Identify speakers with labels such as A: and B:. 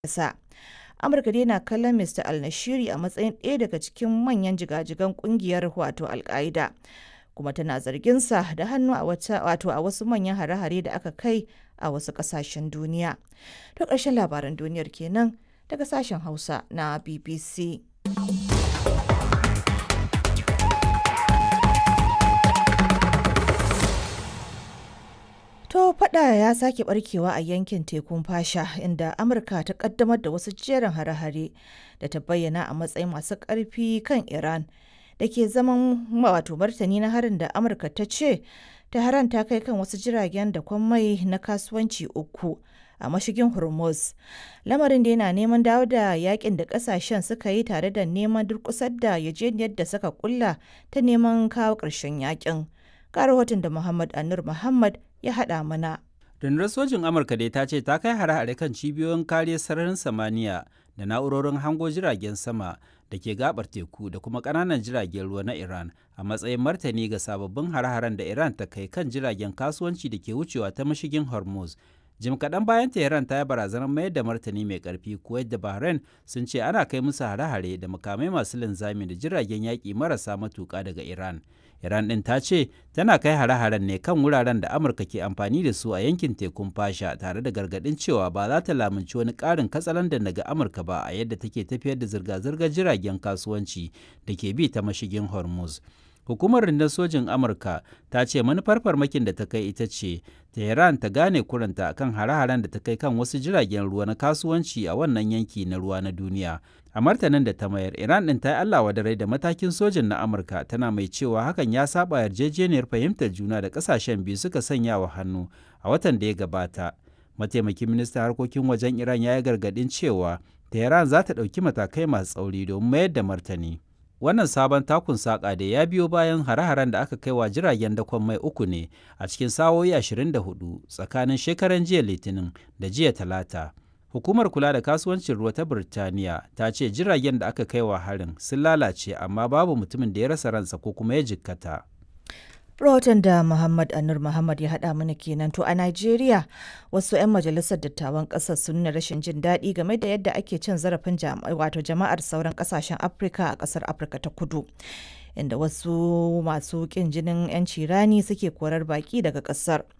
A: sa. Amurka dai na kallon Mr. al-Nashiri a matsayin ɗaya daga cikin manyan jigajigan kungiyar wato al-Qaida. kuma tana zarginsa da hannu a wato a wasu manyan hare-hare da aka kai a wasu ƙasashen duniya. To ƙarshen labaran duniyar kenan daga sashen Hausa na BBC. To fada ya sake barkewa a yankin tekun fasha inda Amurka ta kaddamar da wasu jerin hare-hare da ta bayyana a matsayin masu ƙarfi kan Iran da ke zaman wato martani na harin da Amurka ta ce Tehran ta kai kan wasu jiragen da mai na kasuwanci uku a mashigin Hormuz. Lamarin da yana neman dawo da yakin da kasashen suka yi tare da neman durkusar da yajeniyar da suka kulla ta neman kawo ƙarshen yakin. Ga rahoton da Muhammad Anur Muhammad ya haɗa mana.
B: Rundunar sojin Amurka dai ta ce ta kai hare-hare kan cibiyoyin kariyar sararin samaniya da na'urorin hango jiragen sama da ke gabar teku da kuma ƙananan jiragen ruwa na Iran a matsayin martani ga sababbin hare-haren da Iran ta kai kan jiragen kasuwanci da ke wucewa ta mashigin Hormuz. Jim kaɗan bayan Tehran ta yi barazanar mayar da martani mai ƙarfi Kuwait da Bahrain sun ce ana kai musu hare-hare da makamai masu linzami da jiragen yaƙi marasa matuƙa daga Iran. Iran ɗin ta ce tana kai hare-haren ne kan wuraren da Amurka ke amfani da su a yankin tekun fasha tare da gargaɗin cewa ba za ta lamunci wani ƙarin katsalandan daga Amurka ba a yadda take tafiyar da zirga-zirgar jiragen kasuwanci da ke bi ta mashigin Hormuz. Hukumar rundun sojin Amurka ta ce manufar farmakin da ta kai ita ce Tehran ta gane kuranta kan hare-haren da ta kai kan wasu jiragen ruwa na kasuwanci a wannan yanki na ruwa na duniya. A martanin da ta mayar, Iran ɗin ta yi Allah wadarai da matakin sojin na Amurka tana mai cewa hakan ya saba yarjejeniyar fahimtar juna da ƙasashen biyu suka sanya wa hannu a watan da ya gabata. Mataimakin ministan harkokin wajen Iran ya yi gargaɗin cewa Tehran za ta ɗauki matakai masu tsauri domin mayar da martani. Wannan sabon takun saƙa da ya biyo bayan hare-haren da aka kai wa jiragen dakon mai uku ne a cikin sa'o'i 24 tsakanin shekaran jiya Litinin da jiya Talata. Hukumar kula da kasuwancin ruwa ta Birtaniya ta ce jiragen da aka kai wa harin sun lalace amma babu mutumin da ya rasa ransa ko kuma ya jikkata.
A: Rahoton da Muhammad Anur Muhammad ya haɗa mana kenan to a Najeriya wasu 'yan majalisar dattawan ƙasar sun nuna rashin jin daɗi game da yadda ake cin zarafin wato jama'ar sauran ƙasashen Afirka a ƙasar Afirka ta kudu. Inda wasu masu ƙin jinin 'yanci rani suke korar baƙi daga ƙasar.